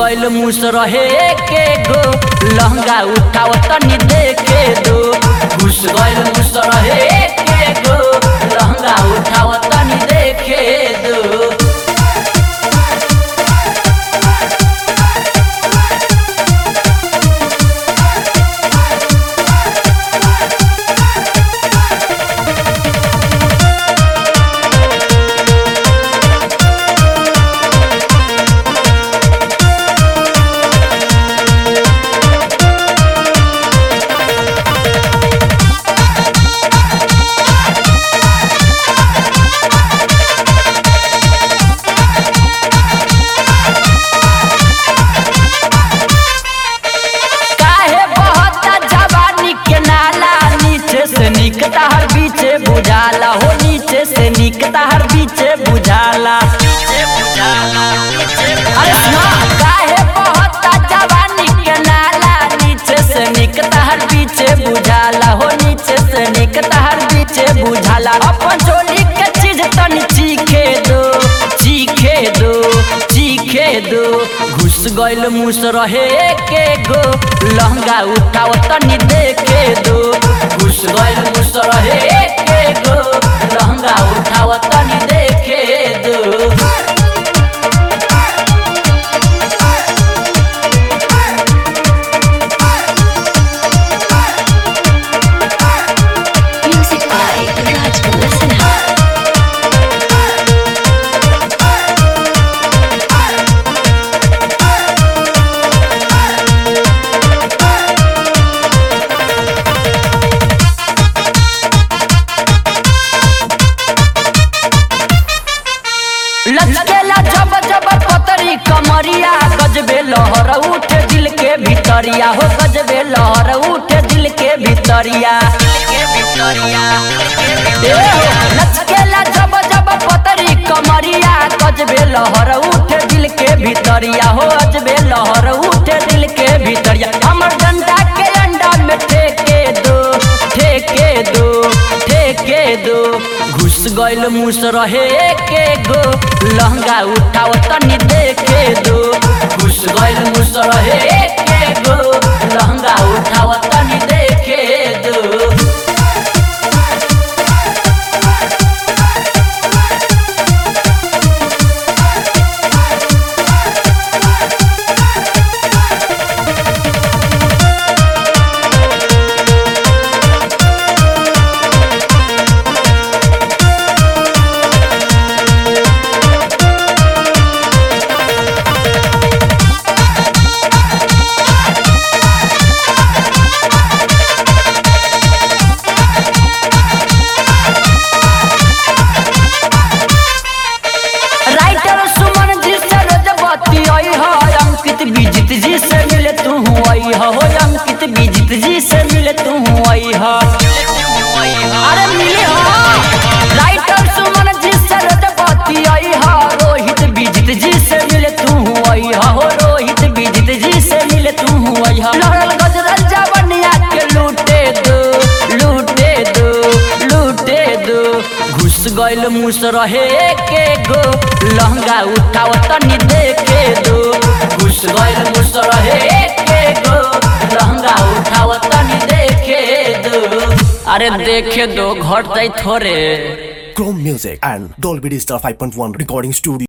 गइल मुस रहे के गो लहंगा उठाव तनी देखे दो घुस गइल मुस रहे के गो लहंगा उठाव तनी देखे दो काहे बहता जवानी के नाला नीचे से निकता हर बीचे बुझाला हो नीचे से निकता हर बीचे बुझाला अरे सुना काहे बहता जवानी के नाला नीचे से निकता हर बीचे बुझाला हो नीचे से निकता हर बीचे बुझाला अपन चोली के चीज तनी चीखे दो चीखे दो चीखे दो घुस गइल मुस रहे के गो लहंगा उठाव तनी देखे दो घुस गइल मुस रहे के गो लहंगा उठाव तनी देखे दो Music by Raj Sinha. लचकेला जब जब पतरी कमरिया गजबे लहर उठे दिल के भीतरिया हो गजबे लहर उठे दिल के भीतरिया ए हो, लचकेला जब जब पतरी कमरिया गजबे लहर उठे दिल के भीतरिया हो अजबे लहर उठे दिल के भीतरिया हमर डंडा के अंडा में ठेके दो ठेके दो ठेके दो घुस गइल मुस रहे के गो लहंगा उठाव तनी देखे दो घुस गइल मुस रहे के गो लहंगा उठाव तनी देखे दो राइटर सुमन जी से रजबती आई हो अंकित विजित जी से मिले तू आई हो हो अंकित विजित जी से मिले तू आई हो अरे मिले हो राइटर सुमन जी से रजबती आई हो रोहित विजित जी से मिले तू आई हो हो रोहित विजित जी से मिले तू आई हो लहरल गजरल जवनिया के लूटे दो लूटे दो लूटे दो घुस गइल मुस रहे के गो लहंगा उठाव तनी देखे दो घुस गइल मुस रहे के गो लहंगा उठाव तनी देखे दो अरे देखे दो घट जाई थोड़े Chrome Music and Dolby Digital 5.1 Recording Studio.